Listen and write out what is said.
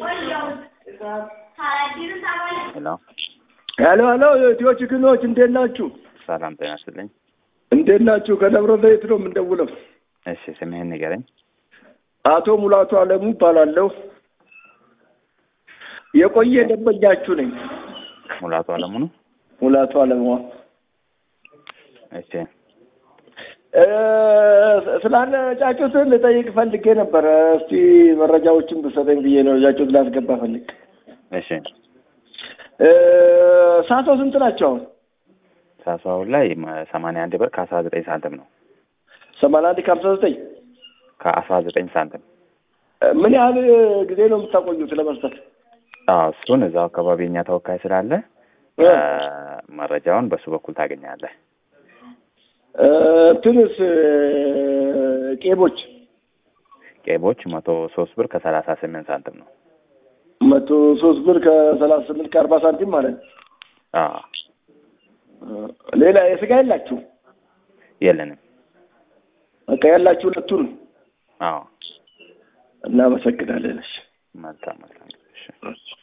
ሄሎ ሄሎ ሄሎ የኢትዮ ችግኖች እንዴት ናችሁ? ሰላም ጤና ይስጥልኝ። እንዴት ናችሁ? ከደብረ ዘይት ነው የምንደውለው። እሺ ስምህን ንገረኝ። አቶ ሙላቱ አለሙ ይባላለሁ። የቆየ ደንበኛችሁ ነኝ። ሙላቱ አለሙ ነው። ሙላቱ አለሙ እሺ እ፣ ስላለ ጫጩት ልጠይቅ ፈልጌ ነበረ። እስቲ መረጃዎችን ብሰጠኝ ብዬ ነው። ጫጩት ላስገባ ፈልግ። እሺ እ፣ ሳቶ ስንት ናቸው አሁን? ሳሳው ላይ ሰማንያ አንድ ብር ከአስራ ዘጠኝ ሳንቲም ነው። ሰማንያ አንድ ከሀምሳ ዘጠኝ ከአስራ ዘጠኝ ሳንቲም ምን ያህል ጊዜ ነው የምታቆዩት ለመስጠት? አዎ እሱን እዛው አካባቢ የኛ ተወካይ ስላለ እ፣ መረጃውን በሱ በኩል ታገኛለህ። እ፣ እንትንስ እ፣ ቄቦች ቄቦች መቶ ሶስት ብር ከሰላሳ ስምንት ሳንቲም ነው። መቶ ሶስት ብር ከሰላሳ ስምንት ከአርባ ሳንቲም ማለት ነው። አዎ እ፣ ሌላ የስጋ የላችሁ? የለንም። በቃ ያላችሁ ሁለቱን አዎ እናመሰግናለን። እሺ መልካም መልካም። እሺ